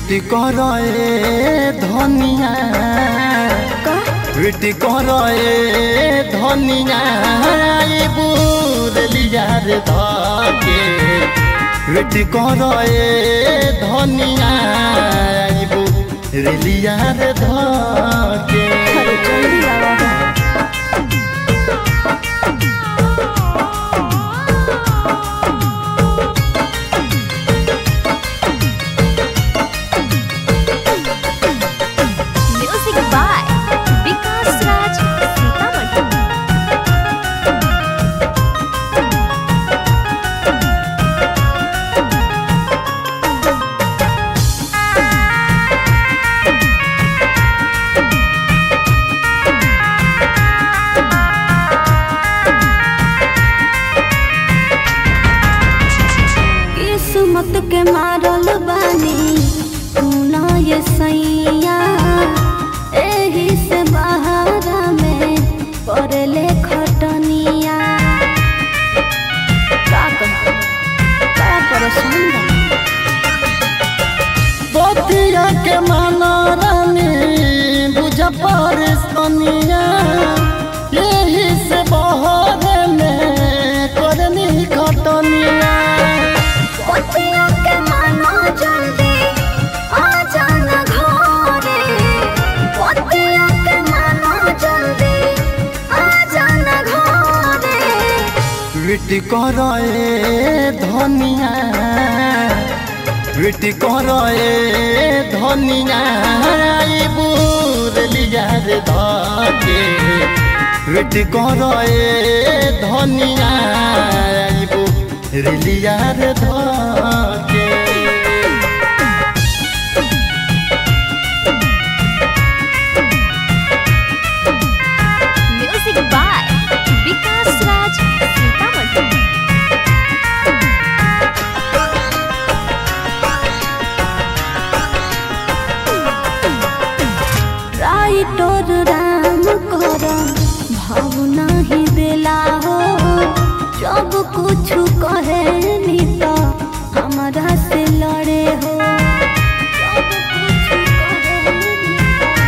wait कर धनिया wait कर धनिया बुरलिया रे धके वेट कर धनिया बुरलिया रे धके अरे जल्दी आवा हो म्यूजिक बाय विकास राज सीतामढ़ी किस्मत के मारल बानी तू ना ये सैया एही से बहारा में पड़ले खटनिया का कह का परेशान बा बतिया के माना रानी बुझ परेशानिया यही से बहर में करनी खटनिया पतिया के मानो जल्दी आ जाना घरे पतिया के मानो जल्दी आ जाना घरे विट कर धनिया विट कर धनिया बुरलिया रे धके विट कर धनिया बुरलिया रे धके music by Vikas Raj Sitamarhi writer Ram कर भावना ही दिला हो जब कुछ कहे नी तो हमारा से लड़े हो जब कुछ कहेनी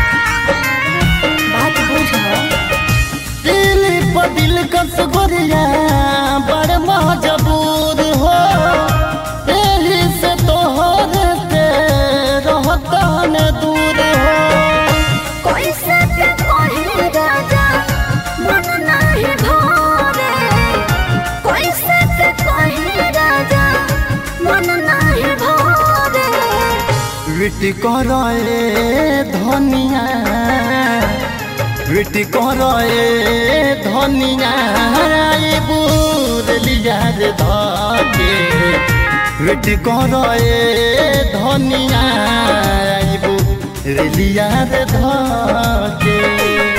तो बात बुझो दिल पर दिल कस गोरिया बड़ मजबूर हो यही से तोहर से रहता न दूर हो कैसे के कहे राजा मन नहीं भरे कैसे के कहे राजा मन नहीं भरे विट कर धनिया विट कर धनिया बुरलिया रे धके विट कर धनिया बुरलिया रे धके